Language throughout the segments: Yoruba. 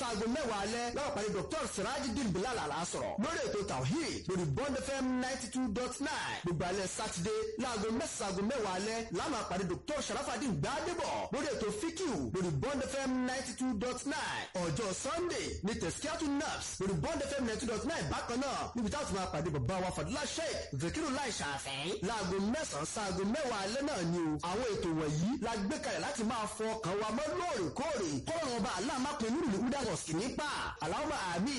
sáago mẹ́wàá alẹ́ láwọn pàdé dr sirajidin bilal alasọ̀rọ̀ lórí ètò tawhid lórí bond fm ninety two dot nine gbogbo alẹ́ sátidé láago mẹ́sàgò mẹ́wàá alẹ́ láwọn pàdé dr sharafadin gbadebo lórí ètò fikiu lórí bond fm ninety two dot nine ọjọ́ sunday ní tẹ̀síkíátù naps lórí bond fm ninety two dot nine bákan náà níbi táwọn ti máa pàdé bàbá wa fadúlá sheik zikiru lai ṣàfẹ́ láago mẹ́sàn-án sáago mẹ́wàá alẹ́ náà ni o àwọn ètò wọ̀nyí la gbé kalẹ̀ láti máa fọ ọkàn wa mọ́ lóòrèkóòrè kọ́rọ̀ ọba aláàmápin nínú ìlú udagos nípa aláwọ̀ àmì.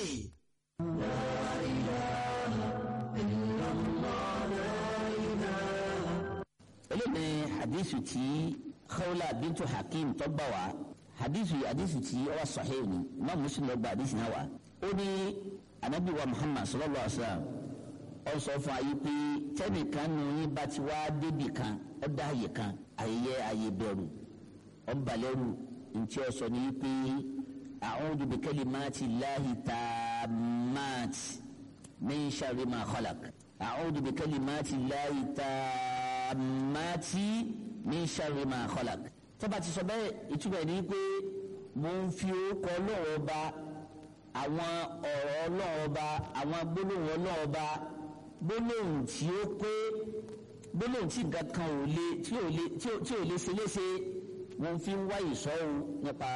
eléyìí hadithu tí khawla bintu hakim tó gbà wá hadithu hadithu tí ó wà sahih ni imam muslim ló gba hadithu náà wá ó ní anabi wa muhammad sallallahu alaihi wa sallam ó sọ fún ayé pé tẹnìkan nù yín bá ti wá débì kan ó dá àyè kan àyè àyè bẹ̀rù ó ń balẹ̀rù ntí ó sọ ní pé a'udhu bi kalimati llahi tammati min sharri ma khalaq a'udhu bi kalimati llahi tammati min sharri ma khalaq tọ́ba ti sọ bẹ́ẹ̀ ìtumọ̀ ẹ̀ ní pé mo ń fi orúkọ ọlọ́run ọba àwọn ọ̀rọ̀ ọlọ́run ọba àwọn gbólóhùn ọlọ́run ọba gbólóhùn tí ó pé gbólóhùn tí nǹkan kan ò lè tí ò lè tí ò tí ò lè ṣe léṣe mo fi ń wá ìṣọ́run nípa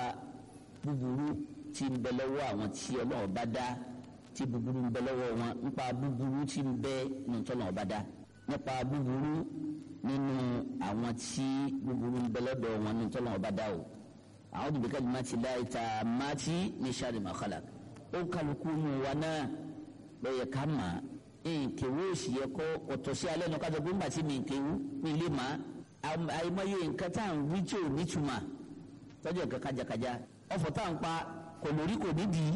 búburú tí ń bẹ lọ́wọ́ àwọn tí ọlọ́run bá dá tí búburú ń bẹ lọ́wọ́ wọn nípa búburú tí ń bẹ nínú tọ́lọ́run bá dá nípa búburú nínú àwọn tí búburú ń bẹ lọ́dọ̀ wọn nínú tọ́lọ́run bá dá o àwọn òbí ká má ti láì ta má ti ní sáré má kálá ó kálukú nù wa náà lọ́yẹ̀ ká mà nkèwé òsì yẹ kó ọ̀tọ̀ sí alẹ́ náà kájọ pé ńgbà tí mi nkèwú mi lè má àìmọye nǹkan tá à ń wí tí ò nítumà tọ́jú ẹ̀ka kájàkájà ọ̀fọ̀ tá à ń pa kò lórí kò nídìí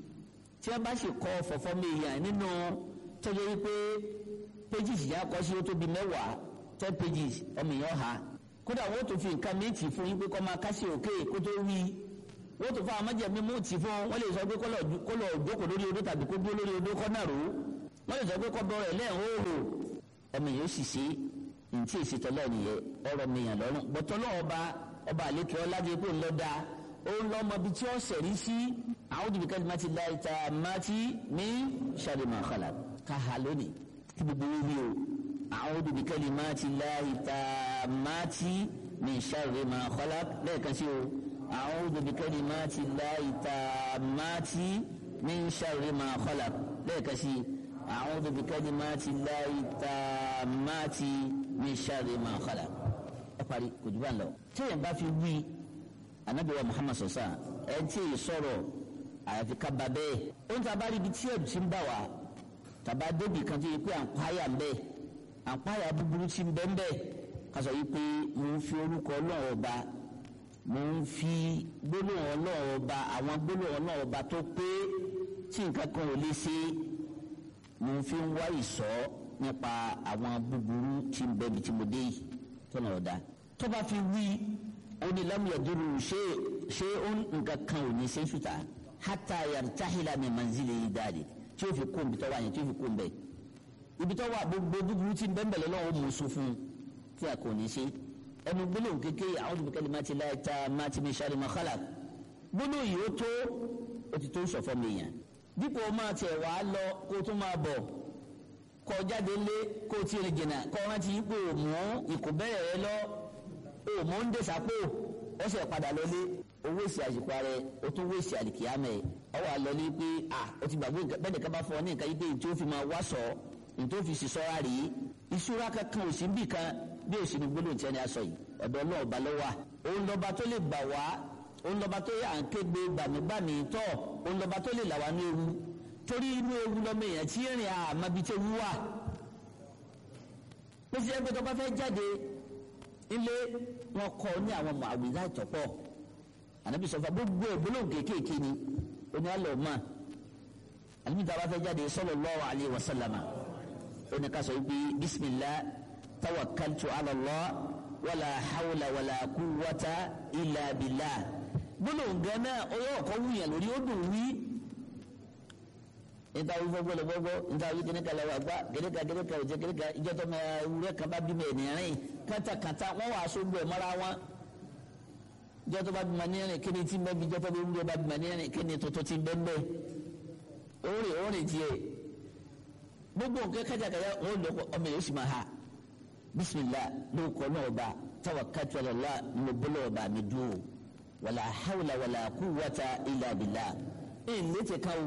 tí wọ́n bá sì kọ́ fọ̀fọ́ mi yàn nínú tọ́jú yìí pé pages yà kọ́ sí ó tóbi mẹ́wàá ten pages ọmọ èèyàn ha kódà wọ́n tó fi nǹkan méjì fún yín pé kọ́ máa kásì òkè kó tó wí wọ́n tó fún àwọn májèmí mú tì fún wọ́n lè sọ pé kó lọ jókòó lórí odó tàbí kó dúró lórí odó kọ́ náà rò ó wọ́n lè sọ pé kọ́ bọ́ọ̀rọ̀ ẹ̀ lẹ́ẹ̀hóòrò ọmọ èèyàn sì ṣe ntí ìṣètọ́lọ́ nìyẹn ọ̀rọ̀ mìíràn lọ́rùn bọ́tọ́lọ́ ọba ọba àlékè ọlájẹ pé ńlọ́dà ó ń lọ́mọ bíi tí ó sẹ̀rí sí àwọn òdìbí kan máa ti la ìta máa ti ní sàrìmọ̀ àkàlà káha lónìí kí gbogbo wíwí o àwọn òdìbí kan máa ti la ìta máa ti ní sàrìmọ̀ àkàlà lẹ́ẹ̀kan sí o àwọn òdìbí kan máa ti la ìta máa ti ní sàrìmọ̀ àkàlà lẹ́ẹ̀kan sí àwọn òdìbí kan máa ti la ìta máa ti ní sàrìmọ̀ àkàlà ẹ parí kò jù bá ń lọ téèyàn bá fi wí anabi wa muhammad sọsá ẹ tí ì sọ̀rọ̀ àyàfi ká ba bẹ́ẹ̀ ó ń taba ibi tí ẹ̀dùn ti ń bà wá tàbá débi kan tó yẹ pé àǹpáyà ń bẹ àǹpáyà búburú ti ń bẹ ń bẹ ká sọ yìí pé mo ń fi orúkọ ọlọ́run ọba mo ń fi gbólóhùn ọlọ́run ọba àwọn gbólóhùn ọlọ́run ọba tó pé tí nǹkan kan ò lè ṣe mo ń fi ń wá ìsọ́ nípa àwọn búburú tí ń bẹ ibi tí mo dé yìí tọ́nà ọ̀dà tó bá fi wí oni lam yaduru ṣe ṣe on nǹkan kan ò ní ṣe ṣùtà hata yartahila min manzili dáadé tí o fi kó ibi tó wà yẹn tí o fi kó ń bẹ ibi tó wà gbogbo búburú tí ń bẹ́ẹ̀ bẹ̀rẹ̀ lọ́wọ́ mú sùn fún tí a kò ní ṣe ẹnu gbólóhùn kékeré a'udhu bi kalimati llahi tammati min sharri ma khalaq gbólóhùn yìí ó tó o ti tó sọ̀fọ́ mi yàn dípò máa tiẹ̀ wá lọ kó tó máa bọ̀ kọ jáde lé kó o ti rìn jìnnà kọ́ rántí ipò mú ìkùbẹ́rẹ̀ rẹ lọ o mọ ń dé sápò ó sì padà lọlé owó èsì àsìkò rẹ o tún wó èsì àlìkìyàmẹ ọ wà lọlé pé a o ti gbàgbé bẹ́ẹ̀ nìkan bá fọ ọ ní nǹkan yìí pé tí ó fi máa wá sọ ní tó fi sísọra rí ìṣúra kankan ò sí bì kan bí o sì ní gbólóhùn tí ẹni aṣọ yìí ọ̀dọ̀ náà ọba ló wà òun lọba tó lè gbà wá òun lọba tó yà ń kégbe gbàmígbàmí tọ òun lọba tó lè là wá ní ewu torí inú ewu lọmọ èèyàn tí ìrìn àmàbí tẹ wú wà pèsè ẹgbẹ́ tó bá fẹ́ jáde ilé wọn kọ ní àwọn ọmọ àwìlá ìtọ́pọ̀ ànábì sọfà gbogbo ìgbólóhùn kéékèèké ni oní àlọ́ mọ́ ànábì tá a bá fẹ́ jáde sallallahu alaihi wasallama oní ká sọ wípé bismillah tawakkaltu ala Allah wala hawla wala quwwata illa billah gbólóhùn gan náà ó yọ ọkọ wúyàn lórí ó dùn wí níta wí fọgbọ lọ gbọgbọ níta wí kíníkà lọ wà gbá kíníkà kíníkà òjẹ kíníkà ìjọ tó máa wúrẹ kan bá bímọ ènìyàn rìn kátàkátà wọn wà sógbó ẹ mọ́ra wọn ìjọ tó bá bímọ ní ẹ̀rìn kí ni tí ń bẹ́ bí ìjọ tó bá bímọ ní ẹ̀rìn kí ni tuntun tí ń bẹ́ ń bẹ́ òórè òórè tiẹ̀ gbogbo nǹkan kájàkájà wọn lọ ọmọ yóò sì máa ha bisimilah lóko náà ọba tawakkaltu ala Allah mo bọ́lọ̀ ọba mi dùn wàlà hawla wàlà quwwata illa billah ẹ̀ ń létí kan o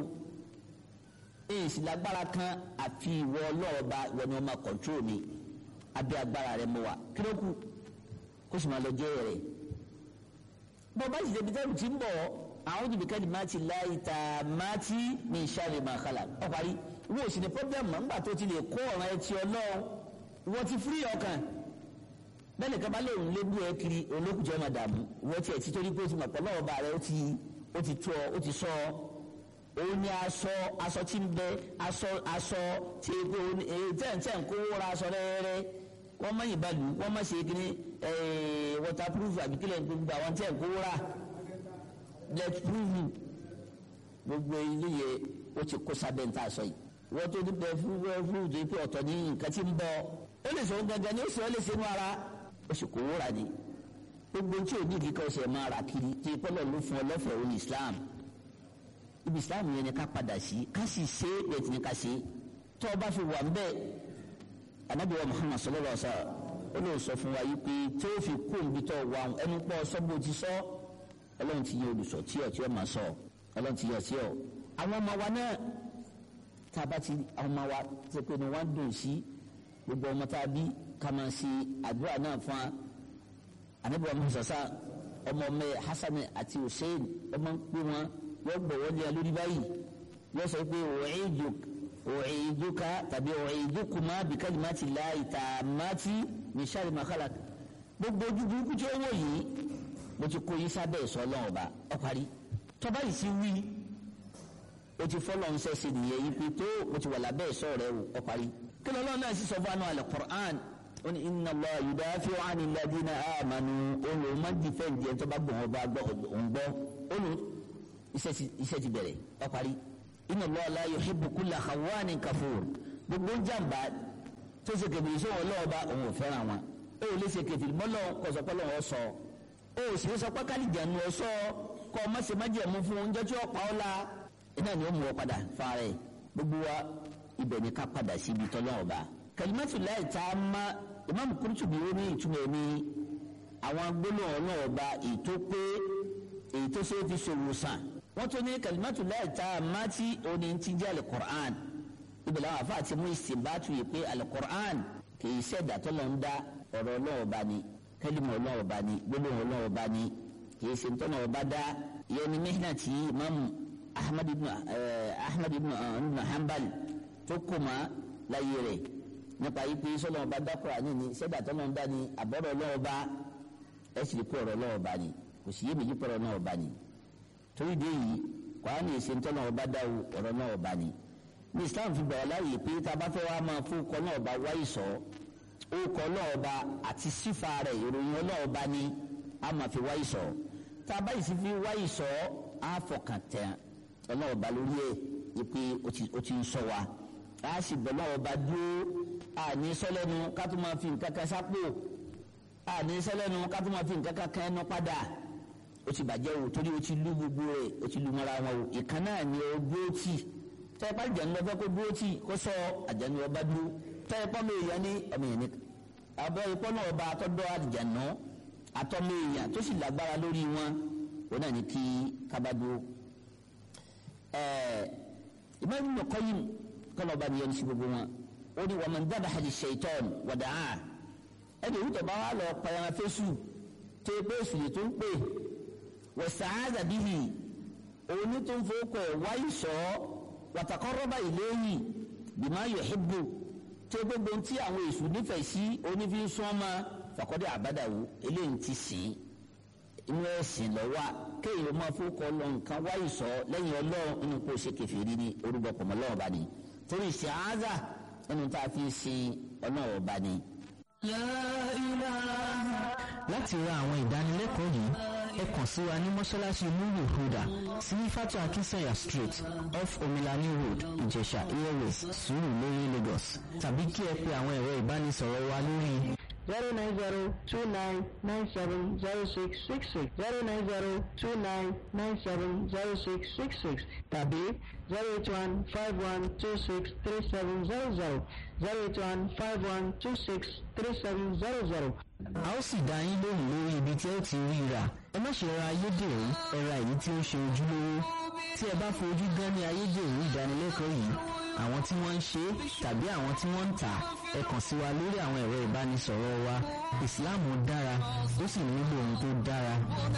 ẹ̀ sì lágbára kan àfi ìwọ ọlọ́ọ̀ba ìwọ ni wọ́n máa kọ̀ntrol mi abẹ́ agbára rẹ̀ mọ́ wa kílókù kó sì máa lọ jẹ́ rẹ̀ bọ́ bá sì débi tẹ́lù tí ń bọ̀ àwọn òdìbí kẹ́ni máa ti láì ta máa ti ní sharri ma khalaq ọ parí wọ́n ò sì ní pọ́blẹ́mù mọ́ nígbà tó ti lè kó ọ̀ràn ẹtì ọlọ́run wọ́n ti fírí ọkàn bẹ́ẹ̀ni kaba lè ń lébú ẹ kiri olókùjọ́ máa dààmú wọ́n ti ẹ̀ ti torí pé ó ti mọ̀ pọ̀ lọ́wọ́ bá rẹ ó ti ó ti tó ọ ó ti sọ ọ òun ni aṣọ aṣọ tí ń bẹ aṣọ aṣọ tí epo tẹ̀ǹtẹ̀ ń kó wọ́ra aṣọ rẹ́rẹ́ wọ́n má yìí balù wọ́n má ṣe kíní waterproof àbí kílẹ̀ gbogbo àwọn tẹ̀ ń kó wọ́ra bulletproof gbogbo ilé yẹ ó ti kó sábẹ́ ń tà sọ yìí wọ́n tó dúpẹ́ fúrúfúrú tó yẹ pé ọ̀tọ̀ ní nǹkan tí ń bọ̀ ó lè sọ gangan ní ó sì ó lè ṣe inú ara ó sì kó wúrà ni gbogbo tí ò ní ìdí kan ṣe máa rà kiri tí pọ́lọ̀ ló fún ọ lọ́fẹ̀ẹ́ òun Islam ibi Islam yẹn ni ká padà sí ká sì ṣe é bẹ́ẹ̀ tí ni ká ṣe é tó o bá fi wà mbẹ́ Ànábì wa Muhammad sallallahu alaihi wasallam ó lè sọ fún wa yìí pé tó o fi kó nbí tó wà ẹnu pọ̀ sọ́gbó ti sọ Ọlọ́run ti yẹ olùsọ tí ọ tí ọ máa sọ Ọlọ́run ti yẹ sí ọ àwọn ọmọ wa náà tá a bá ti àwọn ọmọ wa ti pé ni wọ́n dùn sí gbogbo ọmọ tá a bí ká máa ṣe àdúrà náà fún wa anabi wa musa sa ọmọ ọmọ yẹ hasan àti hussein ọmọ ń pè wọn yóò gbọ́ wọlé ẹ lórí báyìí yóò sọ pé òòyìdùká tàbí òòyìdùkùmá bí kalimati llahi tammati min sharri ma khalaq gbogbo ojú burúkú tí ó wọ̀ yìí mo ti kó yín sábẹ́ ìsọ ọlọ́run ọba ọ parí tọ́ba yìí sí wí o ti fọlọ́ ń sẹ́sẹ̀ nìyẹn yìí pé tó o ti wà lábẹ́ ìsọ rẹ ọ parí kí lọ́lọ́run náà sì sọ fún àná al-Qur'an oni inna allah yudafi'u 'ani alladhina amanu olu ma difẹndi ẹni tó bá gbọ̀n ọba gbọ́ òun gbọ́ olu iṣẹ́ ti bẹ̀rẹ̀ ọ parí inna allah la yuhibbu kulla khawanin kafur gbogbo jàmbá tó ṣe kẹfìrì sọ wọn lọ́wọ́ bá òun ò fẹ́ràn wọn ó lè ṣe kẹfìrì mọ́lọ́ kọ̀sọ̀pọ̀lọ́ wọn sọ ó sì ń sọ pé kálíjànú ọ sọ kọ́ ọ mọ̀sẹ̀ májẹ̀mú fún oúnjẹ tí ó pa ọ́ la iná ni ó mú ọ padà fàárẹ̀ gbogbo wa ibẹ̀ ni ká padà síbi tọ́lọ́wọ́ bá kalimatu láì tá a má imam Qurtubi ó ní ìtumọ̀ ẹ̀mí àwọn gbólóhùn ọlọ́wọ́ bá èyí tó pé èyí tó ṣe é fi ṣòwò sàn wọ́n tó ní kalimatu láì tá a má tí òní ti jẹ́ alukur'an ibẹ̀ làwọn afa àti mú ìsìnbátu yìí pé alukur'an kì í ṣẹ̀dá tó lọ ń dá ọ̀rọ̀ ọlọ́wọ́ bá ní kẹ́límọ̀ ọlọ́wọ́ bá ní gbólóhùn ọlọ́wọ́ bá ní kì í ṣe ń tọ́nà ọba dá ìyẹn ní mihna tí imam ahmad ibn ahmad ibn hanbal tó kò má láyé rẹ̀ nípa yìí pé sọlọ ọba dákúrà ní ní sẹdá tọlọ ń dá ní àbọrọ ọlọ́wọ́ bá ẹ sì rí pé ọ̀rọ̀ ọlọ́wọ́ bá ní kò sí yé méjì pọrọ ọlọ́wọ́ bá ní torí dé yìí kwara ní èsì ntọ́nà ọba dáwọ ọ̀rọ̀ ọlọ́wọ́ bá ní ní islam fi gbà wá láàyè pé tá a bá fẹ́ wá máa fún ọkọ náà ọba wáyé sọ orúkọ ọlọ́wọ́ bá àti sífà rẹ̀ ìròyìn ọlọ́wọ́ bá ní a máa fi wáyé sọ tá a bá yìí sì fi wáyé sọ á fọkàn tẹ ọlọ́wọ́ bá lórí ẹ̀ yìí pé ó ti ń sọ wa a sì bọ̀ lọ́wọ́ bá dúró àní sọlẹ́nu ká tó máa fi nǹkan kan sápò àní sọlẹ́nu ká tó máa fi nǹkan kan kan ẹnu padà ó ti bàjẹ́ o torí o ti lu gbogbo rẹ̀ o ti lu mọ́ra wọn o ìkan náà ni o dúró tì tẹ́ẹ̀pá àjànú lọ́fẹ́ kó dúró tì kó sọ àjànú ọba dúró tẹ́ẹ̀pá mi èèyàn ní ọmọ yẹn ní àbọ̀ ìpọ́ náà ọba àtọ́dọ́ àjànú àtọ́mọ èèyàn tó sì lágbára lórí wọn òun náà ní kí kábàdúró ẹ̀ẹ́ ìmọ̀ ìmọ̀ kọ́yìn kọ́nà ọba nìyẹn ní sí gbogbo wọn ó ní wàmọ̀ dábàá hali ṣèitọ́n wàdà á ẹni ìwúntọ̀ bá wà lọ payàn fésù tó o pé èsù lè tó ń pè wọ̀ sàáza bíhì òun ní tó ń fowókọ̀ ẹ̀ wáyé sọ wàtàkọ́rọ́bà ìléyìn bìmá yòhìbù tó o gbogbo tí àwọn èsù nífẹ̀ẹ́ sí onífi sọ́ọ́mà fàkọ́dé àbádàwò eléyìí ti sìn inú ẹ̀sìn lọ́wọ́ kéèyàn máa fowókọ̀ lọ nǹkan wáyé sọ lẹ́yìn ọlọ́run inú kó o ṣe kẹfìrí ní orúkọ pọ̀mọ́lọ́wọ́ bá ní torí sàáza ẹnu tá a fi sin ọlọ́run ọba ni. láti ra àwọn ìdánilẹ́kọ̀ọ́ yìí ẹ kàn sí wa ní mọ́ṣáláṣí lulu huda sí fatu akinsanya street off omilani road ìjẹ̀ṣà airways sùúrù lórí lagos tàbí kí ẹ pe àwọn ẹ̀rọ ìbánisọ̀rọ̀ wa lórí zero nine zero two nine nine seven zero six six six zero nine zero two nine nine seven zero six six six tàbí zero eight one five one two six three seven zero zero zero eight one five one two six three seven zero zero. a ó sì dá yín lóhùn lórí ibi tí ẹ ti rí rà ẹ má ṣe ra ayédèrú ẹ ra èyí tí ó ṣe ojúlówó tí ẹ bá fojú gan ní ayédèrú ìdánilẹ́kọ̀ọ́ yìí àwọn tí wọ́n ń ṣe é tàbí àwọn tí wọ́n ń tà á ẹ kàn sí wa lórí àwọn ẹ̀rọ ìbánisọ̀rọ̀ wa ìsìláàmù dára ó sì nílò ohun tó dára.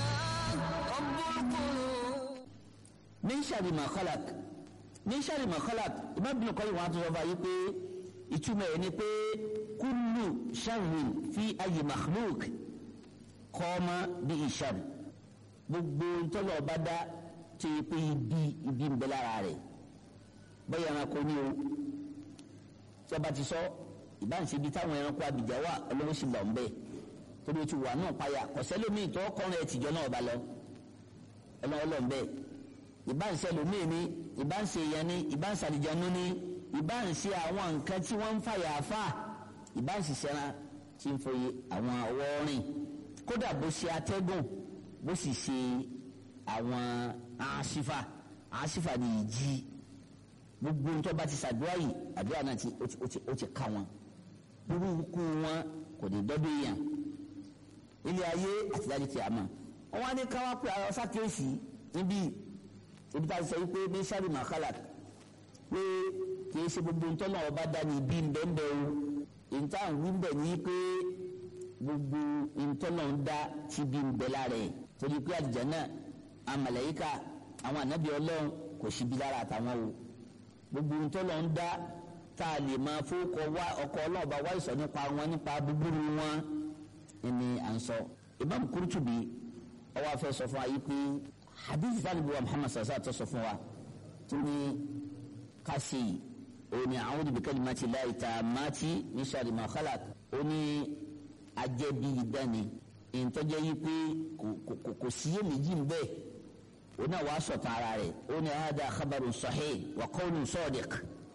min sharri ma khalaq min sharri ma khalaq Imam Ibn Qayyim wọn àti sọfà yìí pé ìtumọ̀ ẹ̀ ni pé kullu sharrin fi ayyi makhluq qama bí ìṣàrù gbogbo ntọ́lọ̀ ọba dá tó yẹ pé ibi ibi ń bẹ lára rẹ̀ bẹ́ẹ̀ ẹranko ní o tí a bá ti sọ ìbáǹsẹ̀ ibi táwọn ẹranko abìjà wà ọlọ́wọ́ sì lọ ń bẹ́ẹ̀ torí o ti wà náà payà kọ̀sẹ́lómi tó kọ́rin ẹ̀ tìjọ́ náà bá lọ ọlọ́wọ́ lọ ń bẹ́ẹ̀ ìbáǹsẹ̀ lómi ni ìbáǹsẹ̀ èèyàn ni ìbáǹsẹ̀ àlìjánu ni ìbáǹsẹ̀ àwọn nǹkan tí wọ́n ń fàyà fà ìbáǹsẹ̀ sẹ́ran tí ń foyè àwọn ọwọ́ rìn kódà bó ṣe atẹ́gùn bó sì ṣe àwọn àṣìfà àṣìfà ni ìjì gbogbo ntọ́ bá ti ṣàdúrà yìí àdúrà náà ti ó ti ó ti ó ti ká wọn burúkú wọn kò ní dọ́dọ̀ èèyàn ilé ayé àti dájú ti àmọ́ wọn wá ní káwá pé ara ṣàkíyèsí níbí ibi tá a ti sọ wípé bí sáré màkàlà pé kì í ṣe gbogbo ntọ́ náà ọba dá ní ibi ńbẹ́ńbẹ́ o ìta àwọn ń bẹ̀ ní pé gbogbo ntọ́ náà ń dá ti bí ń bẹ lára ẹ̀ torí pé àlùjánnà àmàlẹ́yíkà àwọn ànábì ọlọ́run kò síbi lára àtàwọn o gbogbo ntọ́lọ̀ ń dá tá a lè máa fowókọ wá ọkọ̀ ọlọ́ọ̀bá wá ìsọ̀ nípa wọn nípa búburú wọn ni à ń sọ. Imam Qurtubi ọwọ́ afẹ́ sọ fún wa yìí pé hadith talibu wa Muhammad sasa tó sọ fún wa tó ní kasi òní a'udhu bi kalimati llahi tammati min sharri ma khalaq ó ní ajẹ́bí dání ìtọ́jẹ́ yìí pé kò síyè méjì ń bẹ́ẹ̀ ó náà wàá sọ̀tàn ara rẹ̀ ó ní hada khabarun sahih wa qawlun sadiq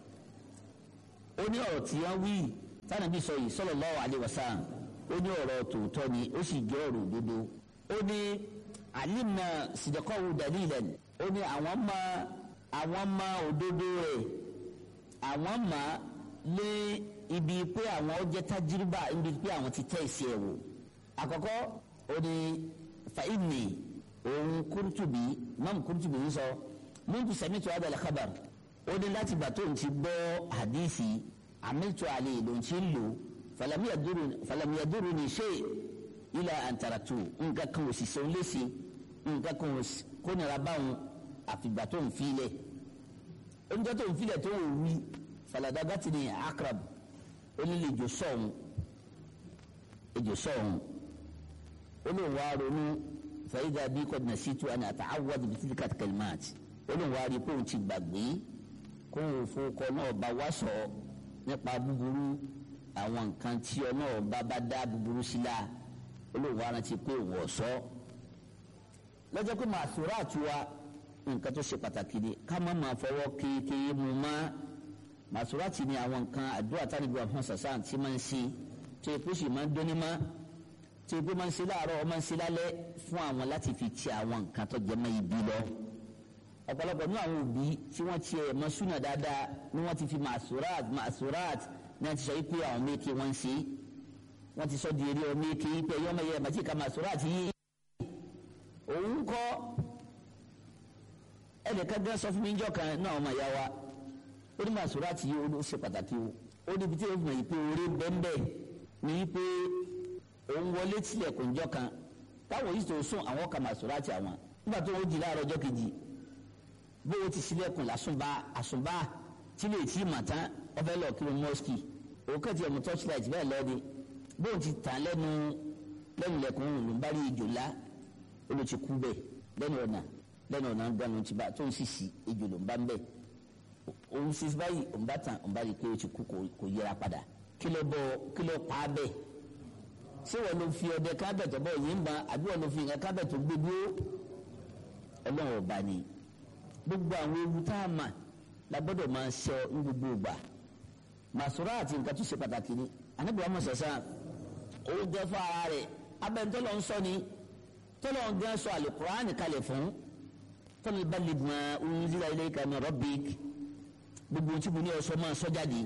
ó ní ọ̀rọ̀ tí wọ́n wí tánàbí sọ yìí sallallahu alaihi wasallam ó ní ọ̀rọ̀ tòótọ́ ni ó sì jẹ́ ọ̀rọ̀ òdodo ó ní alimna sidqahu dalilan ó ní àwọn ma àwọn ma òdodo rẹ̀ àwọn ma lé ibi pé àwọn ó jẹ́ tajiriba ibi pé àwọn ti tẹ̀ sí ẹ̀ wò àkọ́kọ́ ó ní fa inni òun Kurtubi Imam Kurtubi ń sọ muntu sami'tu hadha al-khabar ó ní láti gbà tó ń ti gbọ́ hadisi amiltu alayhi ló ń ti lò falam yaduruni shay ila an taraktu nǹkan kan ò sì sọ léṣe nǹkan kan kó nira báwọn àfìgbà tó ń filẹ̀ oúnjẹ tó ń filẹ̀ tó ń wí faladagatini akrab ó ní lè jò sọ̀hún ejò sọ̀hún ó lè wá ronú fàyídà bí kò nà sí tu àná àtàwọ̀dì bí títí kàtí kẹlímàtì ó lè wá rí i pé òun ti gbàgbé kó o fowókọ náà bá wá sọ nípa búburú àwọn nǹkan tí ọ náà bá bá dá búburú sí la ó lè wá rántí pé òun ọ̀sọ́ lọ́jọ́ pé màá sọ̀rọ̀ àtúwa nǹkan tó ṣe pàtàkì ni ká má máa fọwọ́ kéékèé mu má màá sọ̀rọ̀ àti ní àwọn nǹkan àdúrà tánìbí wa fún sàṣà tí máa ń ṣe tó yẹ kó sì máa ń dóní má tí o gbé máa ń ṣe láàárọ̀ ọ máa ń ṣe lálẹ́ fún àwọn láti fi ti àwọn nǹkan tó jẹ mọ́ ibi lọ. ọ̀pọ̀lọpọ̀ ní àwọn òbí tí wọ́n ti ẹ̀ mọ́ súnà dáadáa ni wọ́n ti fi màsúrát màsúrát ní wọ́n ti sọ wípé àwọn méèké wọ́n ń ṣe wọ́n ti sọ di eré ọ méèké wípé ẹ̀yọ́ ọmọ yẹn màtí ka màsúrát yìí. òun kọ́ ẹnìkan gán sọ fún mi níjọ́ kan náà ọmọ ìyá wa ó ní màsúrát yìí ó ṣe pàtàkì o ó níbi tí ó fi mọ̀ yìí pé orí bẹ́ẹ̀ bẹ́ẹ̀ ni wípé òun wọlé tilẹ̀kùn jọ kan táwọn yìí tó sún àwọn kan màsúrátì àwọn nígbà tó wọ́n jí láàárọ̀ ọjọ́ kejì bó o ti sílẹ̀kùn lásùnbà àsùnbà tí lè tí mà tán ọfẹ́ lọ kí ló mọ́sìkì òun kàn ti ẹ̀mú torchlight bẹ́ẹ̀ lọ́ọ́dẹ bó o ti tàn lẹ́nu lẹ́nu ilẹ̀kùn òun ló ń bá rí ejò lá ó ló ti kú bẹ́ẹ̀ lẹ́nu ọ̀nà lẹ́nu ọ̀nà gbanu ti bá tó ń sì sí ejò ló ń bá ń bẹ́ẹ̀ òun sì báyìí òun bá tàn òun bá rí i pé ó ti kú kò yẹra padà kí ló bọ́ kí ló pa á bẹ́ẹ̀ ṣé wọn ló fi ọdẹ kábẹ̀tọ̀ bọ̀ yìí ń ba àbí wọn ló fi nǹkan kábẹ̀tọ̀ gbé dúró ọlọ́run ọba ni gbogbo àwọn ewu tá a mà la gbọ́dọ̀ máa ṣọ ní gbogbo ìgbà màsúrà àti nǹkan tó ṣe pàtàkì ni anábìyà mọ̀ sẹ́sà òun jẹ́ fún ara rẹ̀ abẹ́ntọ́lọ́ ń sọ ni tọ́lọ́ ń gán sọ àlùkùránì kalẹ̀ fún tọ́lọ́ bá lè gbọ́n unzila ilayka min rabbik gbogbo tí mo ní ọsọ máa sọ jáde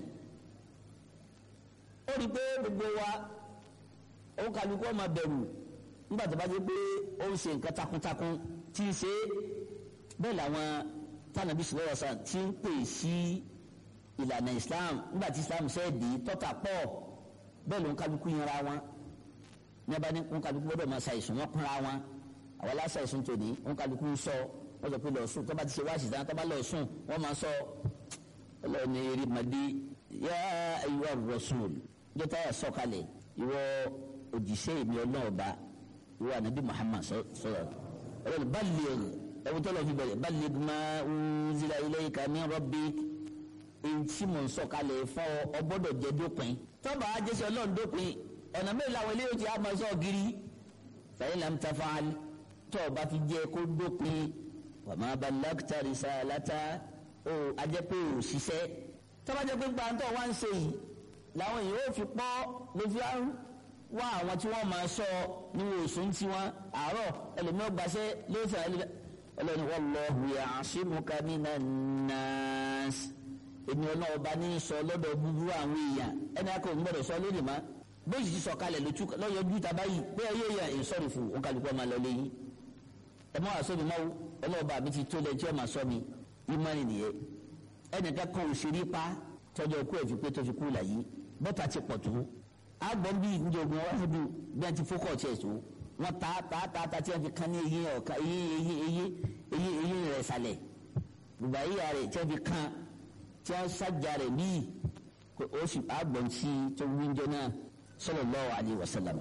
ó rí i pé gbogbo wa òun kálukú ọmọ bẹ̀rù nígbà tó bá dé pé ó ń ṣe nǹkan takuntakun tí ń ṣe bẹ́ẹ̀ làwọn tánàbí sọ̀rọ̀ sàn tí ń pè sí ìlànà Islam nígbà tí Islam ṣe é di tọ́ta pọ̀ bẹ́ẹ̀ ló ń kálukú yanra wọn ní abá ní ń kálukú gbọ́dọ̀ máa ṣàìsùn wọn kúnra wọn àwọn aláṣàìsùn tòní ń kálukú ń sọ wọ́n sọ pé lọ sùn tó bá ti ṣe wáṣì tán tó bá lọ sùn wọ́n máa sọ ọlọ́run ní eré màdí yá ayyuha rasul jọta yà sọ̀kalẹ̀ ìwọ òjíṣẹ́ mi ọlọ́ọ̀ba ìwọ anabi Muhammad sọ̀rọ̀ ọlọ́run balligh ẹ̀wọ̀n tó lọ fi bẹ̀rẹ̀ balligh ma unzila ilayka min rabbik èyí tí mò ń sọ̀kalẹ̀ fún ọ ọ gbọ́dọ̀ jẹ́ dópin tọ́ba ajẹ́sẹ̀ ọlọ́run dópin ọ̀nà mẹ́rin làwọn eléyìí ti àmọ́ sọ gírí fàyín lam tafal tó o bá fi jẹ́ kó dópin wa ma ballagta risalata o ajẹ́ pé o ṣiṣẹ́ tọ́ba jẹ́ pé gbàǹtọ̀ wá ń ṣe yìí làwọn èèyàn ò fi pọ́ ló fi wá àwọn tí wọ́n máa sọ níwọ̀n òsùn tí wọ́n àárọ̀ ẹlòmíràn gbàṣẹ́ lóṣù ẹlòmíràn wallahu ya'simuka minan nas èmi ọ̀nà ọba ní sọ lọ́dọ̀ búburú àwọn èèyàn ẹni akọ òun gbọ́dọ̀ sọ lónìí má bóyì ti sọ kalẹ̀ lọ́yọ̀jú tàbá yìí pé ẹyẹ yẹn ìsọ̀rọ̀ fún òun kálukú ọmọ lọ lẹ́yìn ẹ mọ́ àṣọ mi máa ọlọ́ọ̀bà mi ti tó lẹ́yìn tí ọmọ sọ mi ìmọ̀ni nìyẹn ẹnìkan kan òṣèré pa tọ́jọ́ kú ẹ̀ fi pé tó fi kú làyí bọ́tà ti pọ̀ tó agbọ̀n bíi njọ̀gbọ̀n wáṣọ bí wọ́n ti fókọ̀ tiẹ̀ tó wọ́n ta ta ta ta tí wọ́n fi kán ní eyín ọ̀ka eyín eyín eyín eyín eyín rẹ̀ sàlẹ̀ gbogbo ayé rẹ̀ tí wọ́n fi kán tí a sájà rẹ̀ bíi o sì àgbọ̀n sí tó wíjọ náà sallallahu alaihi wasallam.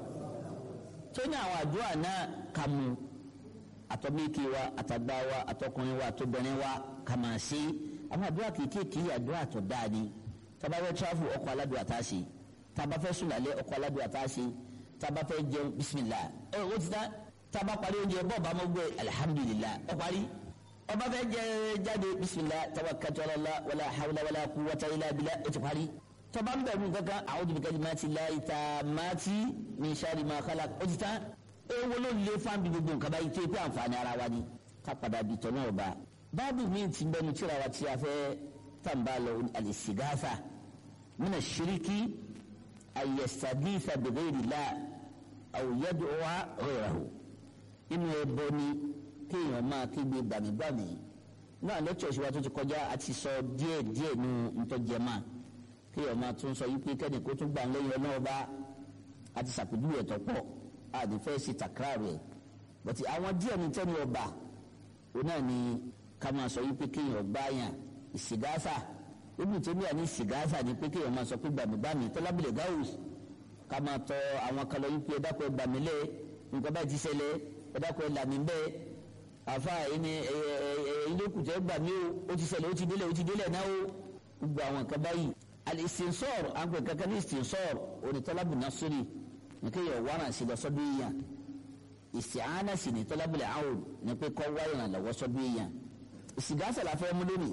tó ní àwọn àdúrà náà kà mú àtọ́mẹ́kì wa àtàgbà wa àtọkùnrin wa àtọbìnrin wa kà máa ṣe àwọn àdúrà kéékèèké àdúrà tó dáa ni tábà fẹ́ tíráfù ọkọ̀ aládùn àtàṣe tábà fẹ́ sùn lálẹ́ ọkọ̀ aládùn àtàṣe tábà fẹ́ jẹun bismillah ẹ o ti tán tábà parí oúnjẹ bọ́ọ̀ bá mọ́ gbé alhamdulillah ọ parí ọba fẹ́ jẹ jáde bisimilah tawakkaltu ala Allah wala hawla wala quwwata illa billah o ti parí tọba ń bẹ̀rù kankan a'udhu bi kalimati llahi tammati min sharri ma khalaq o ti tán ewu ló lé fáńbì gbogbo nǹkan báyìí tó pé àǹfààní ara wa ni ká padà bí tọ́ náà bá báàbù mi ti bẹnu tíra wa tí a fẹ́ tàǹbà lọ al-istighatha mina shiriki an yastaghitha bi ghayri llah aw yad'uwa ghayrahu inú ẹ bọ ni kéèyàn máa kígbe gbàmígbàmí náà lẹ́tọ̀ ìṣèwà tó ti kọjá àti sọ díẹ̀ díẹ̀ nu ntọ́jẹ́mà kéèyàn máa tún sọ yí pé kẹ́ni kó tún gbà ń lẹ́yìn ọlọ́wọ́ bá àti sàpèjúwe ẹ̀tọ́ pọ̀ àdìfẹ́ sí takra rẹ̀ bọ̀tí àwọn díẹ̀ ní tẹ́ni ọba òun náà ni ká máa sọ yí pé kéèyàn gbá yàn ìsìgáfà ibi tó ní àní ìsìgáfà ni pé kéèyàn máa sọ pé gbàmígbàmí tọ́lábìlẹ̀ gáwùs ká máa tọ àwọn kan lọ yí pé ẹ̀dákọ̀ ẹgbàmílẹ̀ nǹkan báyìí ti ṣẹlẹ̀ ẹ̀dákọ̀ ẹ̀làmí bẹ́ẹ̀ àfa ẹni ẹyìnlẹ́kùtẹ́ gbà mí o ó ti ṣẹlẹ̀ ó ti délẹ̀ ó ti délẹ̀ náà o gbogbo àwọn nǹkan báyìí al-istinsar àgbẹ̀ kankan ní istinsar onítọ́lábù nasiri nìkan yẹ wàrà sí lọ sọ́dọ̀ èèyàn isti'ana sì ní tọ́lábù làwọn ní pé kọ́ wáyé náà lọ́wọ́ sọ́dọ̀ èèyàn ìsìgáṣà la fẹ́ mú lónìí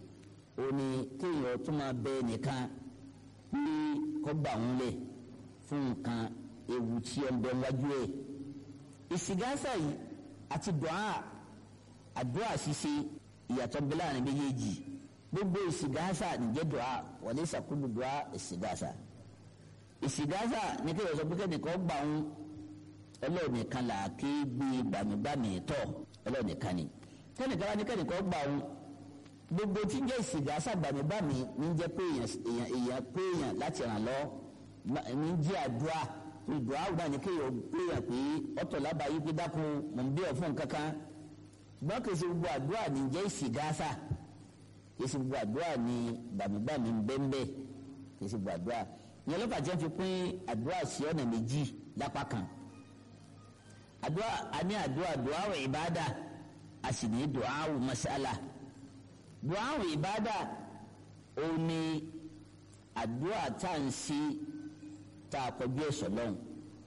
ó ní kéèyàn tó máa bẹ nìkan ní kọ́ gbà ń lẹ̀ fún nǹkan ewu tí ó ń bẹ wájú ẹ̀ ìsìgáṣà yìí àti dùá àdúrà ṣíṣe ìyàtọ̀ ń bẹ láàrin méjèèjì gbogbo ìsìgáṣà nìjẹ́ dùá wọlé sàkúlù dùá ìsìgáṣà ìsìgáṣà ní kí ìyọ̀sọ̀ pé kẹ́nìkan gbà ń ẹlọ́ọ̀nìkan là ké gbé gbàmígbàmí tọ̀ ẹlọ́ọ̀nìkan ni kẹ́nìkan wá ní kẹ́nìkan gbà ń gbogbo tí ń jẹ́ ìsìgáṣà gbàmígbàmí ní jẹ́ pé èèyàn èèyàn pé èèyàn láti ràn lọ́ ní jẹ́ àdúrà ìdùá àwùdá ní kéèyàn pé èèyàn pé ọ̀tọ̀ lábàáyé pé dákun mọ̀ ń bí ọ̀ fún kankan ṣùgbọ́n kì í ṣe gbogbo àdúrà ní jẹ́ ìsìgáṣà kì í ṣe gbogbo àdúrà ní gbàmígbàmí ń bẹ́ńbẹ́ kì í ṣe gbogbo àdúrà ìyẹn ló fàjẹ́ fi pín àdúrà sí ọ̀nà méjì lápá kan àdúrà a ní àdúrà dùáwò ìbádà a sì ní dùáwò masala dùáwò ìbádà òun ni àdúrà tá à ń ṣe tá a kọjú ẹ̀sọ̀ lọ́hùn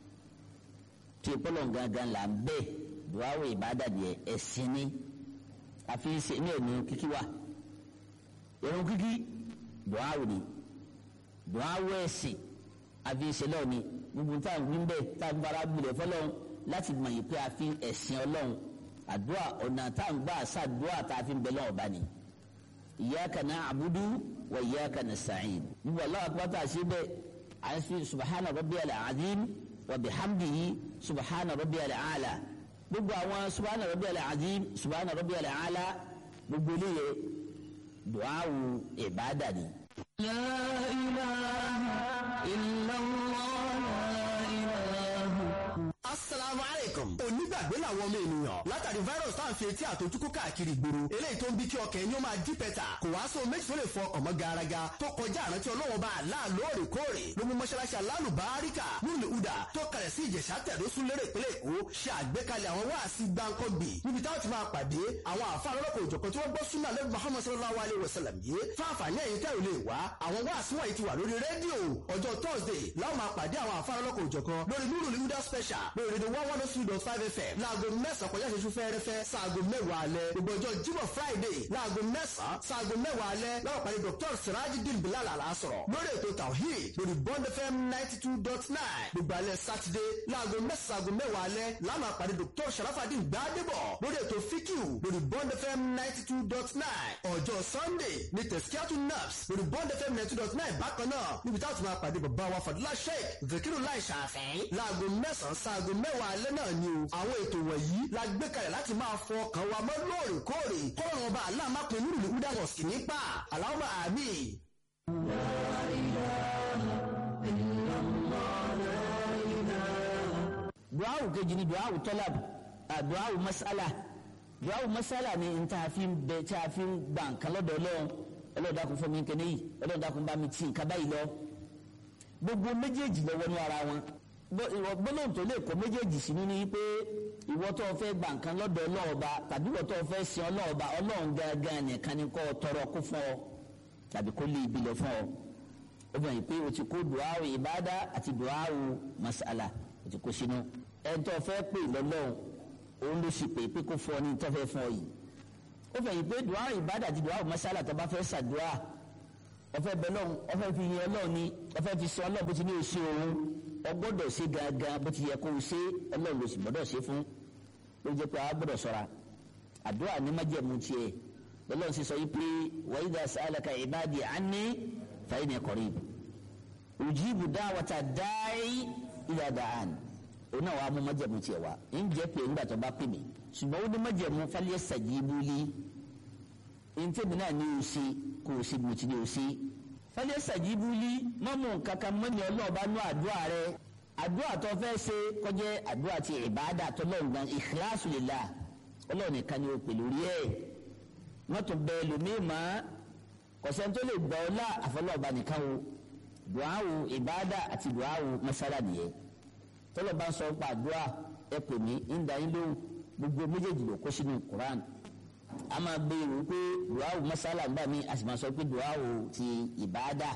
tí ìpọ́lọ̀ gangan là ń bẹ́ẹ̀ dùáwò ìbádà díẹ̀ ẹ̀sìn ni àfi ṣe ní ẹ̀mí kíkí wa ìrun kíkí dùáwò ni dùáwò ẹ̀sìn àfi ṣe lọ́ọ̀ ni gbogbo tá à ń wí bẹ́ẹ̀ tá à ń bára gbilẹ̀ fọlọ́run láti mọ̀ yìí pé a fi ẹ̀sìn ọlọ́run àdúrà ọ̀nà tá à ń gbà sàdúrà tá a fi ń bẹ lọ́wọ́ bá ni iyyaka na'budu wa iyyaka nasta'in gbogbo aláwọ̀ akpọ́tà sí bẹ́ẹ̀ à ń fi subahana rabbiyal azim wa bihamdihi subahana rabbiyal ala gbogbo àwọn subahana rabbiyal azim subahana rabbiyal ala gbogbo eléyè duawu ìbádà ni. لا إله إلا الله لا إله asalaamu aleykum onígbàgbé làwọn ọmọ ènìyàn látàrí virus tá à ń fi etí àtọjúkú káàkiri ìgboro eléyìí tó ń bí kí ọkàn ẹni ó máa dí pẹ́tà kò wá sóhun méjì tó lè fọ ọmọ garaga tó kọjá àrántí ọlọ́wọ́n bá àlá lóòrèkóòrè ló mú mọ́ṣáláṣí alálùbáríkà nílùú uda tó kalẹ̀ sí ìjẹ̀ṣà tẹ̀dọ́sún lérè ìpínlẹ̀ èkó ṣe àgbékalẹ̀ àwọn wáàsí gbáǹkọ́gbì níbi táwọn ti máa pàdé àwọn àfa lọ́lọ́kọ̀ òjọ̀kan tí wọ́n gbọ́ súnà lẹ́nu muhammad sallallahu alayhi wa sallam yìí fáfàní ẹ̀yìn tẹ́ ò lè wá àwọn wáàsí wọ̀nyí ti wà lórí rédíò ọjọ́ thursday láwọn máa pàdé àwọn àfa lọ́lọ́kọ̀ òjọ̀kan lórí nuru lihuda special lórí rédíò one one two dot five fm láago mẹ́sàn-án kọjá ìṣẹ́jú fẹ́ẹ́rẹ́fẹ́ sáago mẹ́wàá alẹ́ gbogbo ọjọ́ jímọ̀ friday láago mẹ́sàn-án sáago mẹ́wàá alẹ́ láwọn pàdé dr sirajidin bilal alasọ̀rọ̀ lórí ètò tawhid lórí bond fm ninety two dot nine gbogbo alẹ́ sátidé láago mẹ́sàn-án sáago mẹ́wàá alẹ́ láwọn pàdé dr sharafadin gbadebo lórí ètò fikiu lórí bond fm ninety two dot nine ọjọ́ sunday ní tẹ̀síkíátù naps lórí bond fm ninety two dot nine bákan náà níbi táwọn ti máa pàdé bàbá wa fadúlá sheik zakiru lai ṣàfẹ́ láago mẹ́sàn-án sáago mẹ́wàá alẹ́ náà ni o àwọn ètò wọ̀nyí la gbé kalẹ̀ láti máa fọ ọkàn wa mọ́ lóòrèkóòrè kọ́rọ̀ ọba aláàmápin nínú ìlú dàgbọ̀ sí nípa aláwọ̀ àmì. duawu kejì ni duawu tọ́lab duawu masala duawu masala ni n ta fi bẹ tí a fi gbà nǹkan lọ́dọ̀ ọlọ́run ọlọ́run dákun fún mi nkẹ́ni yìí ọlọ́run dákun bá mi tì nǹkan báyìí lọ gbogbo méjèèjì lọ wọnú ara wọn gbólóhùn tó lè kó méjèèjì sínú ni pé ìwọ tó fẹ́ gbà nǹkan lọ́dọ̀ ọlọ́ọ̀ba tàbí ìwọ tó fẹ́ sin ọlọ́ọ̀ba ọlọ́run gangan nìkan ni kó tọrọ kó fún ọ tàbí kó lé ibi lọ fún ọ ó bẹ̀rẹ̀ pé o ti kó duawu ìbádà àti duawu masala o ti kó sínú ẹni tó fẹ́ pè lọ́lọ́run òun ló sì pè pé kó fún ọ ní tó fẹ́ fún ọ yìí ó bẹ̀rẹ̀ pé duawu ìbádà àti duawu masala tó bá fẹ́ ṣàdúrà ọfẹ bẹlọrun ọfẹ fi yin Ọlọ́run ni ọfẹ fi sọ Ọlọ́run bó ti ní o ṣe òun ọgbọ́dọ̀ ṣe gangan bó ti yẹ kó o ṣe Ọlọ́run ló sì gbọ́dọ̀ ṣe fún ló jẹ pé a gbọ́dọ̀ ṣọ́ra àdúrà ní májẹ̀mú tiẹ̀ Ọlọ́run sì sọ yìí pé wa idha sa'alaka ibadi anni fa inni qarib ujibu da'wata da'i idha da'an òun náà wàá mú májẹ̀mú tiẹ̀ wá ń jẹ́ pé nígbà tó bá pè mí ṣùgbọ́n ó ní májẹ̀mú falyastajibu li ntẹ́mi náà ní o ṣe kó o ṣe bí mo ti ní o ṣe. fẹ́lẹ́ sàjíbúlí mọ́mú kankan mọ́ni ọlọ́ọ̀bá nú àdúrà rẹ àdúrà tó fẹ́ ṣe kọjá àdúrà ti ìbáàdà tó lọ́ọ̀gbọ́n ikhlasu lillah ọlọ́ọ̀ nìkan ni o pè lórí ẹ̀ mọ́tò bẹ́ẹ̀ lómii mọ́ kọ̀sẹ́ni tó lè gbà ọ́ lá àfọlọ́ọ̀bá nìkan o dùáwù ìbáàdà àti dùáwù masala nìyẹn tọ́lọ̀ bá ń sọ pa àdúrà ẹ pè mí ń da yín lóhùn gbogbo méjèèjì ló kó sínú Quran a máa béèrè pé duawu masala gbà mí a sì máa sọ pé duawu ti ìbáadà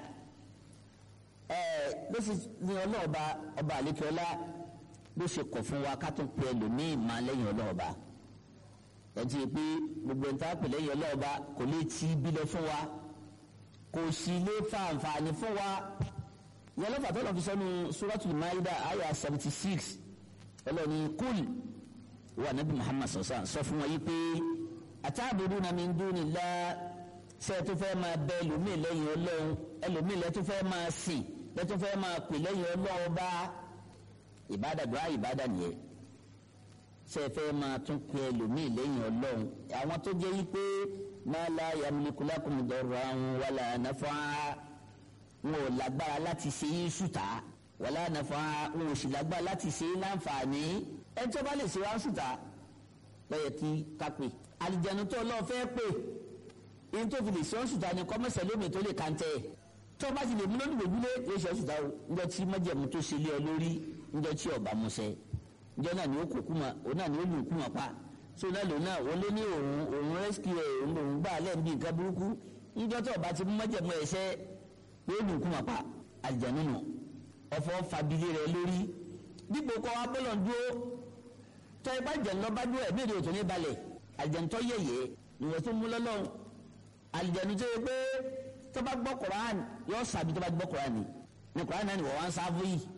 ẹ ló sì ní ọlọ́ọ̀ba ọba àlékiọlá ló ṣe kọ̀ fún wa ká tún pe ẹlòmíì máa lẹ́yìn ọlọ́ọ̀ba ẹtì pé gbogbo ẹ̀ńtà pè lẹ́yìn ọlọ́ọ̀ba kò lè ti bí lọ fún wa kò sì lè fa àǹfààní fún wa ìyẹn lọ́fà tó lọ́ọ́ fi sọ́nu suratul maida aya seventy six ọlọ́ọ̀ni kúl wà nábì muhammad sọ̀sán sọ fún wa yìí pé àtàbùrúnà min dunillah ṣé ẹ tó fẹ́ máa bẹ ẹlòmíì lẹ́yìn ọlọ́run ẹlòmíì lẹ́ tó fẹ́ máa sìn lẹ́ tó fẹ́ máa pè lẹ́yìn ọlọ́run bá ìbádà dùá ìbádà nìyẹn ṣé ẹ fẹ́ máa tún pè ẹlòmíì lẹ́yìn ọlọ́run àwọn tó jẹ́ yí pé ma la yamliku lakum darran wala naf'a wọn ò lágbára láti ṣe yín ṣùtá wala naf'a wọn ò sì lágbára láti ṣe yín láǹfààní ẹ tó bá lè ṣe wá ṣùtá lọ́yẹ̀ kí ká pè àlìjẹ̀nu tó lọ́ọ́ fẹ́ pè yín tó fi lè ṣe ọ́sùtà ni kọ́mẹ́sẹ̀ lómi tó lè kàńtẹ́ tó bá ti lè mú lónìí gbògbúlé yóò ṣe ọ́sùtà o ńjọ tí májẹ̀mú tó ṣe lé ọ lórí ńjọ tí ọba musẹ ńjọ náà ni ó kó kúmọ òun náà ni ó lù kúmọ pa so náà lòun náà wọlé ní òun òun rescue ẹ òun lòun gbà lẹ́ẹ̀bí nǹkan burúkú ńjọ tó ọba ti mú májẹ̀mú ẹ̀ṣẹ́ yóò lù kúmọ pa àlìjẹ̀nu nù ọ̀fọ̀ fàbílẹ̀ rẹ lórí dípò kọ́ abọ́lọ̀ dúró tọ́ ibà jẹ̀ ńlọ bá dúró ẹ̀mí ìrètò ní balẹ̀ àlìjẹ̀ntọ́ yẹ̀yẹ́ ni wọ́n tún mú lọ́lọ́run àlìjẹ̀nu tó yẹ pé tó bá gbọ́ koran yóò sàbí tó bá gbọ́ koran ni ní koran náà ni wọ́n wá ń sáfù yìí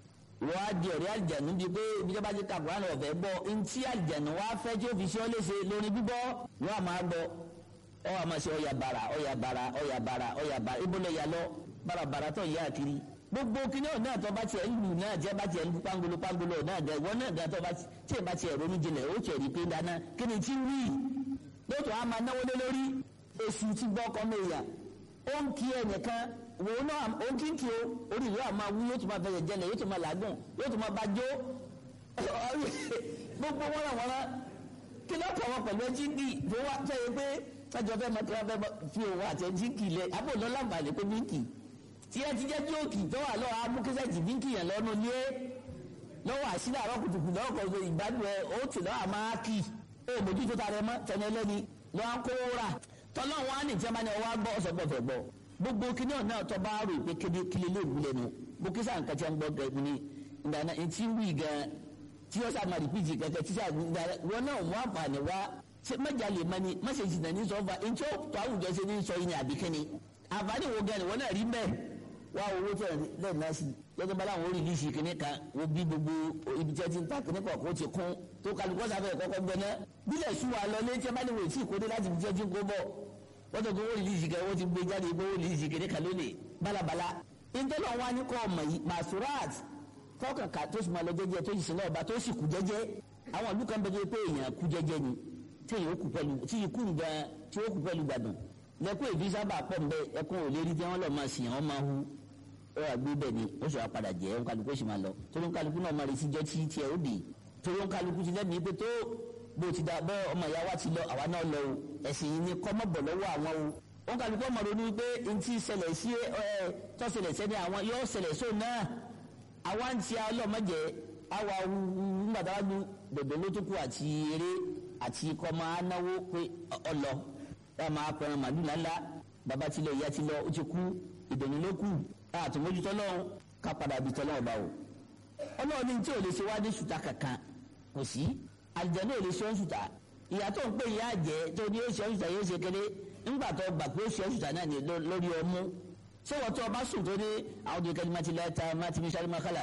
wọ́n á di ọ̀rẹ́ àlìjànú bíi pé ibi tí wọ́n bá ti ka Kùránì ọ̀fẹ́ gbọ́ ntí àlìjànú wá fẹ́ tí ó fi ṣe ọ́ léṣe lórí gbígbọ́ wọ́n á máa gbọ́ ọ wà máa ṣe ọ̀yà bàrà ọ̀yà bàrà ọ̀yà bàrà ọ̀yà bàrà ibo lọ yà lọ bàràbàrà tó yà kiri gbogbo kíní ọ̀ náà tó bá tiẹ̀ lù náà tí ẹ bá tiẹ̀ lù pangolo pangolo náà dẹ ìwọ náà dẹ tó bá tí ẹ bá tiẹ̀ ronú jinlẹ̀ ó tiẹ̀ rí pé dáná kí ni tí ń wí lóòótọ́ a máa náwó lé lórí èsù ti gbọ́ ọkọ mẹ́yà ó ń kí ẹnìkan wò ó náà ó ń kí ń kí o orí ìlú àmọ́ wú yóò tún máa fẹsẹ̀ jẹlẹ̀ yóò tún máa làágùn yóò tún máa bá jó gbogbo wọn làwọn rán kí ló kọ̀ wọn pẹ̀lú ẹjí bíi tó wá sẹ́yìn pé sọ́jọ́ fẹ́ máa tí wọ́n fẹ́ fi òun àti ẹjí kì í lẹ̀ àbò lọ́ láǹfààní pé bíǹkì tí ẹ ti jẹ́ jóòkì tó wà lọ́wọ́ amúkísẹ́jì bíǹkì yẹn lọ́nu lé lọ́wọ́ àṣírí àrọ́ kùtùkù lọ́wọ́ kan ìgbádùn ẹ ó tì lọ́wọ́ àmọ́ kì í ó mójútó ta rẹ mọ́ tẹ̀lé ẹlẹ́ni lọ́wọ́ kówó rà tọ́lọ́ wọn á ní tí wọ́n bá ní ọwọ́ gbọ́ ọ̀sọ̀gbọ̀ fẹ́ gbọ́ gbogbo kíní ọ̀nà ọ̀tọ́ bá rò pé kéde kílé lè wúlẹ̀ nu bó kí sáà nǹkan tí wọ́n gbọ́ gẹ̀ẹ́gùn ni ìdáná etí wí gan tí wọ́n sáà máa rìpíìtì kẹ̀kẹ́ tí sáà wọn náà wọ́n àǹfààní wá mẹ́jà lè mani mẹ́sẹ̀ jìnnà ní sọ́fà ntí ó tó àwùjọ ṣe ní sọ yìí ní àbíkẹ́ni àǹfààní wo gan ni wọ́n náà rí mẹ́ wá owó tó lẹ́yìn náà sí lọ́jọ́ bá láwọn oríṣi kìnní kan wo bí gbogbo ibi tí wọ́n ti ń ta kìnní kan kó ti kún tó kálukọ́ sáfẹ́ kọ́kọ́ gbẹ́ná bílẹ̀ sùn wà lọ létí ẹ bá ní wò tí ìkóde láti fi jẹ́jú kó bọ̀ wọ́n tó kó oríṣi kan wọ́n ti gbé jáde gbé oríṣi kìnní kan lónìí balabala ìtọ́lọ̀ wa ní kọ́ ọmọ yìí masurat tọkàn ká tó sì máa lọ jẹ́jẹ́ tó sì sin náà ọba tó sì kú jẹ́jẹ́ àwọn ìlú kan bẹ́ẹ̀ pé èèyàn kú jẹ́jẹ́ ni tí yóò kú pẹ̀lú tí yìí kú gan tí yóò kú pẹ̀lú gbàdùn lẹ́kọ̀ọ́ ìbí sábà pọ̀ nbẹ ẹkún ò lè rí tí wọ́n lọ máa sìn wọ́n máa hu ó wà gbé bẹ́ẹ̀ ni ó sì wá padà jẹ́ òun kálukú sì máa lọ torí òun kálukú náà máa rí síjọ́ tí tiẹ̀ ó dì torí òun kálukú ti lẹ́mìí pé tó bó ti dà bọ́ ọmọ ìyá wa ti lọ àwa náà lọ o ẹ̀sìn yìí ni kọ́ mọ́ bọ̀ lọ́wọ́ àwọn o òun kálukú ọmọ ronú pé ntí ṣẹlẹ̀ sí ẹ tó ṣẹlẹ̀ sẹ́ni àwọn yóò ṣẹlẹ̀ sóun náà àwa ń ti ọlọ́mọdé àwa ńgbàdàgbà dòdò ló tó kù àti eré àti ikọ̀ máa náwó pé ọlọ ẹ máa pẹ̀rẹ̀ màlúù ńláńlá bàbá tilẹ̀ ìyá ti lọ ó ti kú ìdùnnú ló kù àtúmójútó lọ́hùn ká padà bí tọ́lọ́hùn bá wò. ọlọ́run ní tí ò lè ṣe wá ní ṣùtà kankan kò sí àjẹ́ náà ò lè ṣe ọ́n ṣùtà ìyá tó ń pè ìyá àjẹ́ tó ní ó ṣe ọ́n ṣùtà yóò ṣe kéré ńgbà tó gbà pé ó ṣe ọ́n ṣùtà náà ní lórí ọmú ṣé wọ́n tó ọba sùn tó ní àwọn òdìrí kẹ́lí máa ti lẹ́ta máa ti fi ṣáré máa kálà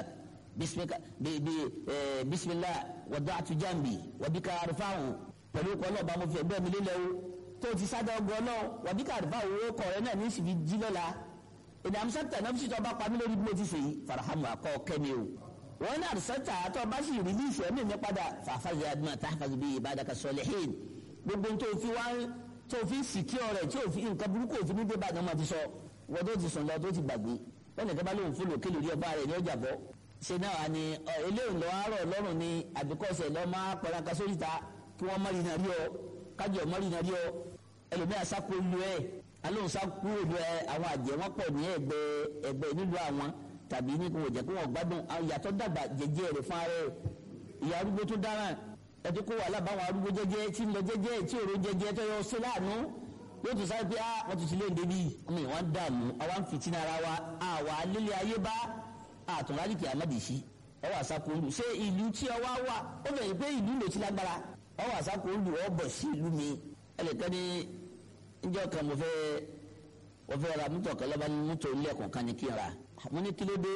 bisimilah wàdà àtújàmbì wàbíkà àrùfáàwò pẹ̀lú ọkọ̀ ọlọ́ọ̀bá mo fi ẹgbẹ́ mi lélẹ̀ o tó ti sádà ọgọ́ náà wàbíkà àrùfáàwò owó kọ̀ rẹ̀ náà ní ìsìnkú jí lọ́la èdè àmúṣẹ́tà náà fi tọ́ bá pa mí lórí bí mo ti sèyí farahamu akọ́ kẹ́mi o wọn náà àrùsẹ́tà àtọ́ bá sì rí ní ìfẹ́ mi mi padà fàfàzẹ́ adúmọ̀ táfàzẹ́ bíi ìbádàkà sọlẹ́hìn gbogbo tó fi wá tó fi sìkí ọ̀rẹ́ tí òfin nǹkan burúkú òfin ní débà náà máa ti sọ wọ́n tó ti sùn lọ tó ti gbàgbé wọ́n nìkan bá lóun fúlò kéde orí ọba rẹ̀ ní ọjà bọ́ ṣe náà ni eléyìí lọ àárọ̀ lọ́rùn ni àbíkọ́sẹ̀ lọ́ máa pẹ̀lẹ́ka sórí ta kí wọ́n mọ́rin náà rí ọ kájọ mọ́rin náà rí ọ ẹlòmíà sáko lu ẹ alóhùn sáko lu ẹ àwọn àjẹ́ wọn pọ̀ ní ẹgbẹ́ ẹgbẹ́ nílùú àwọn tàbí ní kò jẹ́ kó wọ́n gbádùn ìyàtọ̀ dàgbà jẹjẹ rẹ̀ fún ara ẹ̀ ìyá arúgbó tó dáràn ẹtú kó wàhálà báwọn arúgbó jẹjẹ tí ń lọ jẹjẹ tí òró jẹjẹ tó yọ sí láàánú yóò tún sáré pé á wọ́n tún ti lé ndébi mi wọ́n dààmú àwa ń fìtínà ara wa àwa lílé ayé bá àtúnrálìkì àmàdìsí ọwọ́ àsákò olù ṣé ìlú tí ọ wá wà ó bẹ̀rẹ̀ pé ìlú ló ti lágbára ọwọ́ àsákò olù ọ bọ̀ sí ìlú mi ẹnìkan ní níjọ́ kan mo fẹ́ mo fẹ́ ra mọ́tò kan lọ́ba ní mọ́tò ilé ẹ̀kọ́ kan ní kí n ra mo ní kí ló dé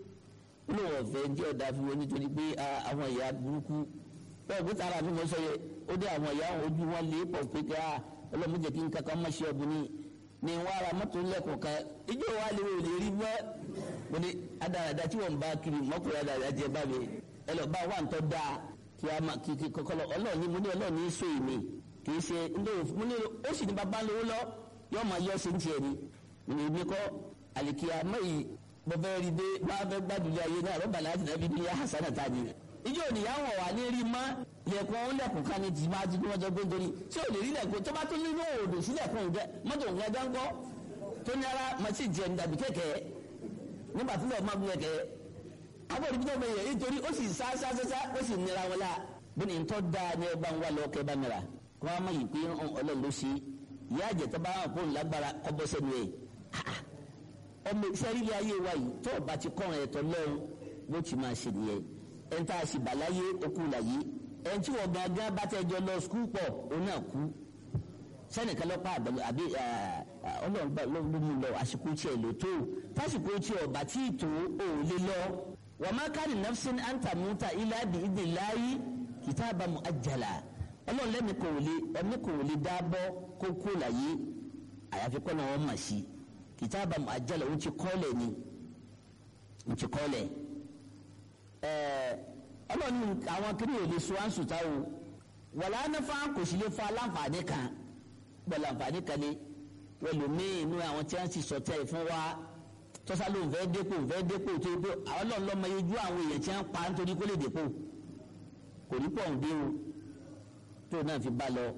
ó lóun ọ̀fẹ́ jẹ́ ọ̀dà fún wọn nítorí pé àwọn ìyá burúkú bẹ́ẹ̀ bí tààrà mi mo sọ yẹ ó dé àwọn ìyá ojú wọn lè pọ̀ pé ká ọlọ́mọdé kí n kankan má ṣe ọ̀bùn ni ni wọ́n ara mọ́tò ilé ẹ̀kọ́ kan ìjọ wa lè wò lè rí bọ́ mo ní adarada tí wọ́n bá kiri mọ́kùnrin adarada jẹ bá mi ẹ lọ bá wà ń tọ́ da kí a máa kí kọ́kọ́lọ́ ọlọ́ọ̀ni mo ní ọlọ́ọ̀ni sọ èmi kì í ṣe ndóò mo ní ó sì ní bàbá lówó lọ yóò máa yọ sí ní tiẹ̀ ni mo ní èmi kọ́ àlìkíyà mẹ́yì mo fẹ́ rí dé bá fẹ́ gbàdúrà ayé náà rọ́bà láti nàbí ní hasana ta ni ìjọ òníyàwó wà ní rí mọ́ lẹ́kùn ọ̀hún lẹ́kùn kan ní ti máa ti bí wọ́n jọ gbé nítorí tí ò lè rí lẹ́kùn tó bá tó ní ní òòdù sí lẹ́kùn òǹgẹ́ mọ́tò òǹgẹ́ dáńgọ́ tó ní ara màtí jẹ́ ní dàbí kẹ̀kẹ́ nígbà tí lọ́ọ̀ máa bí kẹ̀kẹ́ àwọn òbí tó bẹ̀yẹ̀ nítorí ó sì sá sá sá ó sì nira wọn la bí ní tọ́ da ní ẹ bá ń wá lọ kẹ́ bá mìíràn kó wọ́n á máa yìí pé ọlọ́run ló ṣe ìyá àjẹtọ́ bá wọn kó lágbára kọ́ bọ́ sẹ́nu ẹ̀ ọmọ ìsẹ́rílẹ̀ ayé wa yìí tó ọba ti kọ́ ẹ̀tọ́ lọ́run bó ti máa ṣe nìyẹn ẹni tá a sì bà láyé okú láyé ẹni tí wọ́n gangan bá tẹ́jọ́ lọ skul pọ̀ ó náà kú sẹ́nìkan lọ́pàá àbẹ̀lẹ̀ àbí ọlọ́run gbà ló mú lọ àsìkò tiẹ̀ ló tó fásìkò tiẹ̀ ọba tí ìtò ò lè lọ wa ma kana nafsin an tamuta illa bi idnillahi kitaban muajjala ọlọ́run lẹ́mi kò lè ẹ̀mí kò lè dábọ́ kó kó láyé àyàfi kọ́ náà wọ́n mà sí kitaban muajjala ó ti kọ́lẹ̀ ni ó ti kọ́lẹ̀ ẹ̀ẹ́ ọlọ́run àwọn kiri ò lè so àǹsù táwọn wàlá anáfà kò sì lè fa aláǹfààní kan gbọ́dọ̀ àǹfààní kan ni ẹlòmíín inú àwọn tí wọ́n ti sọ̀tẹ́ fún wa tọ́sá ló ń fẹ́ dépò ń fẹ́ dépò tó yẹ pé àwọn ọlọ́run lọ́mọ yejú àwọn èèyàn tí wọ́n pa nítorí kó lè dépò kò ní pọ̀ ń dé o tó náà fi bá lọ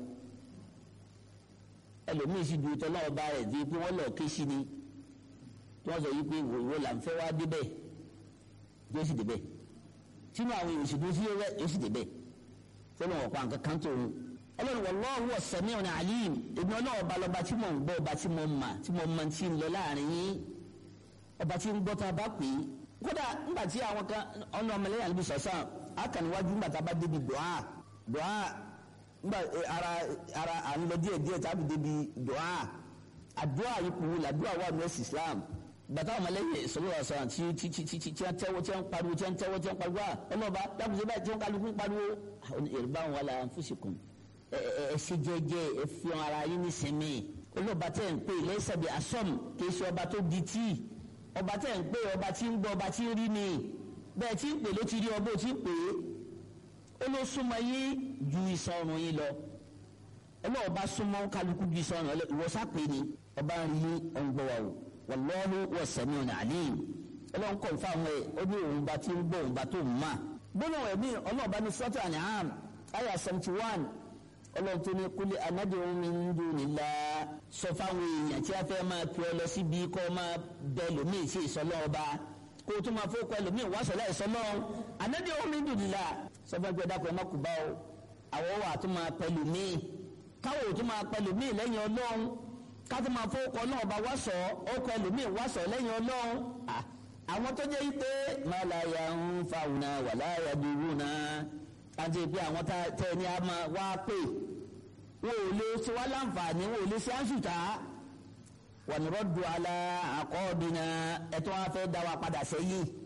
ẹlòmíín sì du ìtọ́ náà bá rẹ̀ di pé wọ́n lọ ké sí ni tí wọ́n sọ yìí pé ìwọ là ń fẹ́ wá débẹ̀ yóò sì débẹ̀ sínú àwọn èèyàn sì dúró sí yóò sì débẹ̀ fọlọ́n ọ̀pá nǹkan kan tó ń ọlọ́run wallahu was-sami'un alim èmi ọlọ́run ọba lọ́ba tí mò ń gbọ́ ọba tí mo mà tí mo mọ tí ń lọ láàrin yín ọba tí ń gbọ́ tá a bá pè é kódà ńgbà tí àwọn kan ọ̀nà ọmọlẹ́yìn àlebi sọ̀sán akànníwájú ńgbà tá a bá débi dùá dùá ńgbà ara ara à ń lọ díẹ̀ díẹ̀ tá a bí débi dùá àdúrà yìí kù wúlò àdúrà wà ní ẹ̀sìn Islam bàtà ọmọlẹ́yìn sọlọ́wọ́ sọ̀rọ̀ tí tí tí tí tí wọ́n tẹ́wọ́ tí wọ́n pariwo tí wọ́n tẹ́wọ́ tí wọ́n pariwo ọlọ́ba dábùsẹ̀ báyìí tí wọ́n kálukú pariwo èrèbá wọn wàlà anfusikum ẹ ṣe jẹ́jẹ́ ẹ fi ara yín ní sinmi olóòba tẹ̀ ń pè lẹ́sẹ̀bẹ̀ asọ́m kì í ṣe ọba tó di tíì ọba tẹ̀ ń pè ọba tí ń gbọ́ ọba tí ń rí ni bẹ́ẹ̀ tí ń pè ló ti rí ọba ò tí ń pè é ó ló súnmọ́ yín ju ìsọrùn yín lọ ọlọ́ọ̀ba súnmọ́ kálukú ju ìsọrùn yín lọ ìwọ́sà pé ni ọba ń rí ọ̀ngbọ́ wa o wallahu was-sami'un 'alim ọlọ́run kọ̀ fáwọn ẹ̀ ó ní òun bá ti ń gbọ́ òun bá tó ń mà gbọ́dọ̀ ẹ̀mí ọlọ́ọ̀bá ní sọ́tò An'am àyà seventy one ọlọ́run tó ní kúlẹ̀ anádìrún min dunillah sọ fáwọn èèyàn tí a fẹ́ máa pè ọ lọ síbi kọ́ máa bẹ lómìn sí ìsọlọ́ọ̀ba kó o tún máa fowó kọ́ lómìn wá sọ̀lá ìsọlọ́ọ̀ anádìrún min dunillah sọ fún ẹgbẹ́ dàpọ̀ ẹ má kú bá o àwọn wà tó máa pẹ lómìn káwọ́ tó máa pẹ lómìn lẹ́yìn ọlọ́run kátó máa fowó kọ́ náà bá wá sọ ó kọ́ lómìn wá sọ lẹ́yìn ọlọ́run àwọn tó jẹ́ pé máa la ya ń fa òun wà láyà dúró náà àti pé àwọn tẹ ní a máa wá pè wọn ò lè ṣe wá láǹfààní wọn ò lè ṣe àṣùtà wà ní rọ́dù alá àkọ́ọ̀dínà ẹ̀tọ́ wọn fẹ́ dá wa padà sẹ́yìn